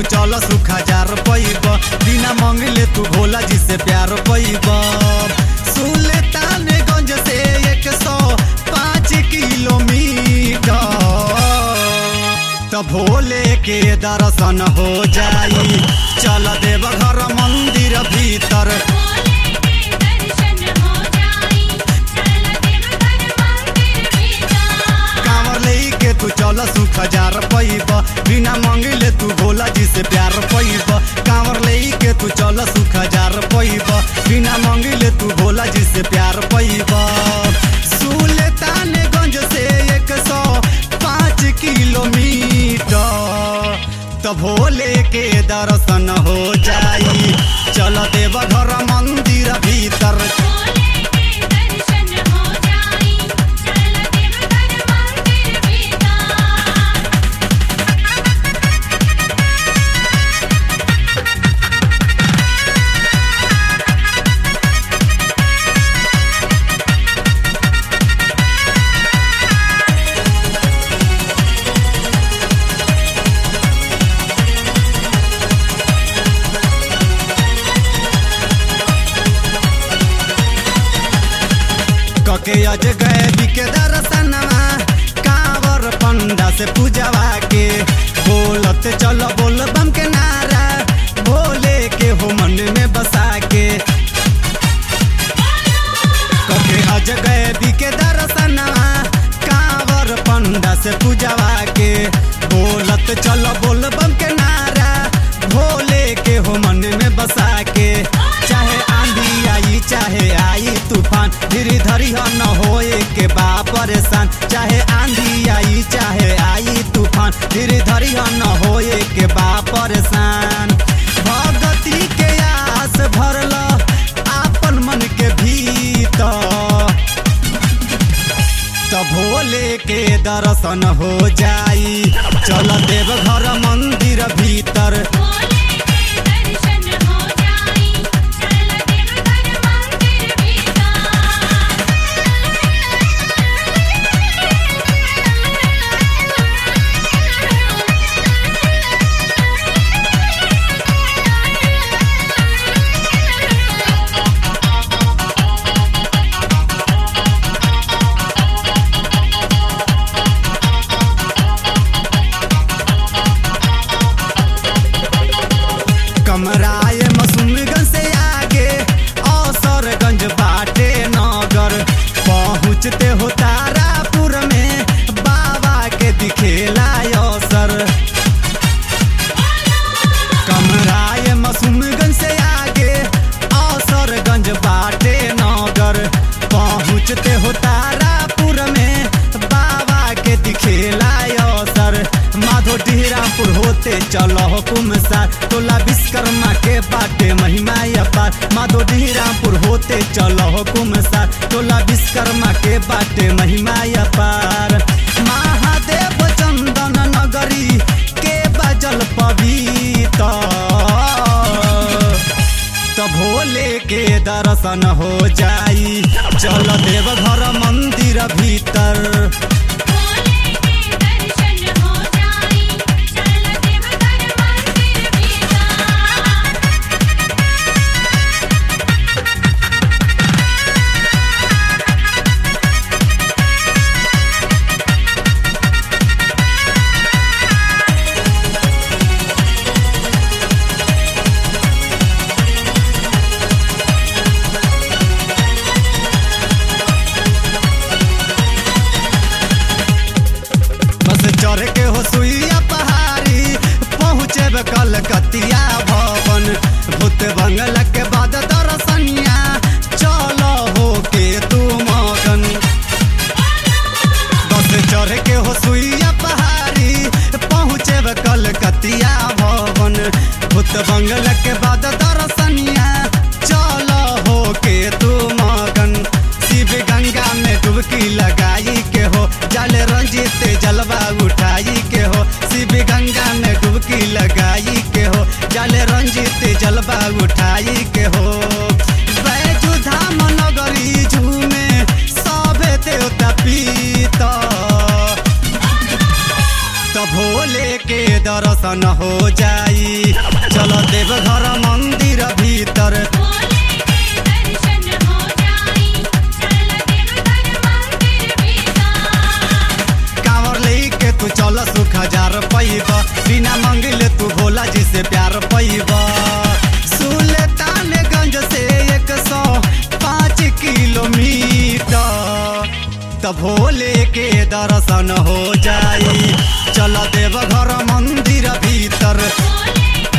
चल सुख हजार पैब बिना मंगले तू भोला जी से प्यार पैब सुल्तानगंज से एक सौ पाँच किलोमीटर तो भोले के दर्शन हो जाई चल देव घर मंदिर भीतर भोले के दर्शन हो जाई चल देवघर मंदिर भीतर कांवर ले के तू चल सुख हजार पैब बिना मंगले तू भोला जी से प्यार पैब कांवर ले के तू चल सुख हजार पैब बिना मंगले तू भोला जी से प्यार पैब सुल्तानगंज से एक सौ पाँच किलोमीटर तो भोले के दर्शन हो जाई चल देव घर मंदिर भीतर भोले के दर्शन हो जाई चल देवघर मंदिर भीतर कके अज गए बिके दर्शनवा कांवर पंडा से पूजवा के बोलत चल बोल बम के नारा भोले के हो मन में बसा के कके अज गए बिके दर्शनवा कांवर पंडा से पूजवा के बोलत चल बोल बम के नारा भोले के हो मन में बसा के चाहे आंधी आई चाहे आई तूफान धीरे धरी हो न होए के बा परेशान चाहे आंधी आई चाहे आई तूफान धीरे धरी हो न होए के बा परेशान भगती के आस भरल आपन मन के भीतर तो भोले के दर्शन हो जाई चल देव घर मंदिर भीतर भोले के दर्शन हो जाई चल देवघर मंदिर भीतर कमराए मसूमगंज से आगे औसरगंज बाटे नगर पहुँचते हो तारापुर में बाबा के दिखेला अवसर कमराए मसूमगंज से आगे औसरगंज बाटे नगर पहुँचते हो तारापुर में बाबा के दिखेला अवसर माधो डिहरापुर होते चलो हुकुम सार टोला विश्वकर्मा के बाटे महिमा अपार माधो डिहरापुर होते चलो हुकुम सार टोला विश्वकर्मा के बाटे महिमा अपार महादेव चंदन नगरी के बजल पवित्र तो भोले के दर्शन हो जाई चल देव घर मंदिर भीतर भोले के दर्शन हो जाई चल देवघर मंदिर भीतर बस चढ़ के हो सुइया पहाड़ी पहुँचे कलकतिया भवन भूत बंगला के बाद दर्शनिया चलो हो के तू मगन बस चढ़ के हो सुइया पहाड़ी पहुँचे कलकतिया भवन भूत बंगला के बाद दर्शनिया चलो हो के तू मगन शिव गंगा में डुबकी लगाई के हो जल रंजित जलवा उठाई के हो शिव गंगा में डुबकी लगाई के हो जल रंजित जलवा उठाई के हो बैजू धाम नगरी झूमे सभे देवता पीता तो भोले के दर्शन हो जाई चल देव घर मंदिर भीतर भोले के दर्शन हो जाई चल देवघर मंदिर भीतर कांवर लेके तू चल सुख हजार पैब बिना मंगिले तू भोला जी से प्यार पैब सुल्तानगंज से एक सौ पाँच किलोमीटर त भोले के दर्शन हो जाई चल देव घर मंदिर भीतर भोले के